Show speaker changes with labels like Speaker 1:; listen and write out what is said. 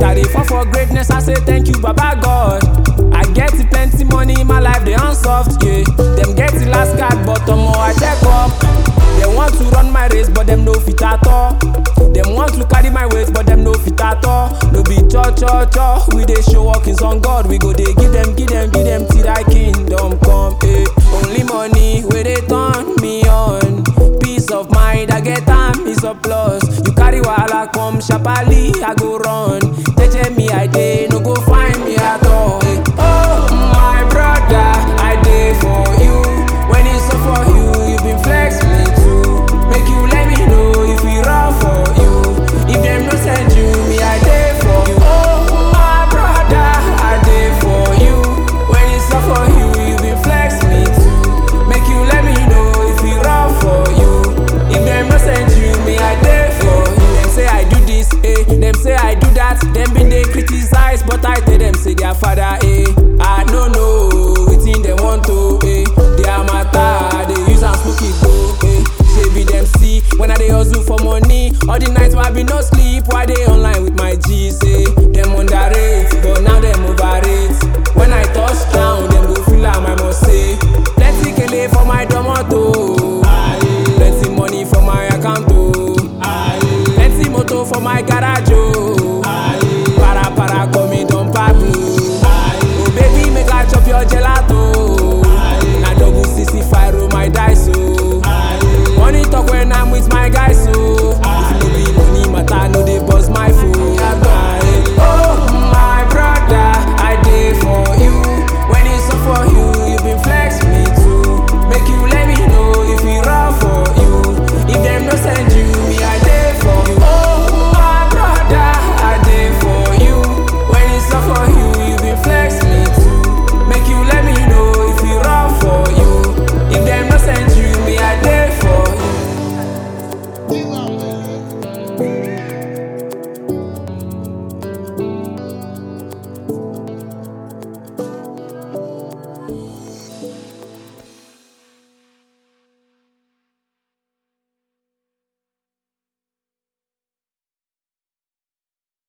Speaker 1: I dey fall for greatness, I say thank you, Baba God. I get plenty money in my life, they unsoft, yeah. Them get the last card, but omo I check up. They want to run my race, but them no fit at all. Them want to carry my weight, but them no fit at all. No be cho cho cho, we dey show workings on God. We go dey give them, give them, give them till thy kingdom come. Eh. Only money where they turn me on. Peace of mind, I get time is a plus. You carry wahala come sharply, I go run. Teche me I dey, no go find me at all. Eh. Oh my brother, I dey for you. When it's up for you, you been flex me too. Make you let me know if we run for you. If them no send you, me I dey for you. Oh my brother, I dey for you. When it's up for you, you been flex me too. Make you let me know if we run for you. If them no send you, me I dey for you. Them say I do this, eh? Them say I do that. Them been they criticize, but I tell them say their father, eh? I no know wetin them want to, eh? Their matter, they use am smoke it go, eh? Say be them see when I dey hustle for money. All the nights why I be no sleep, why they online with my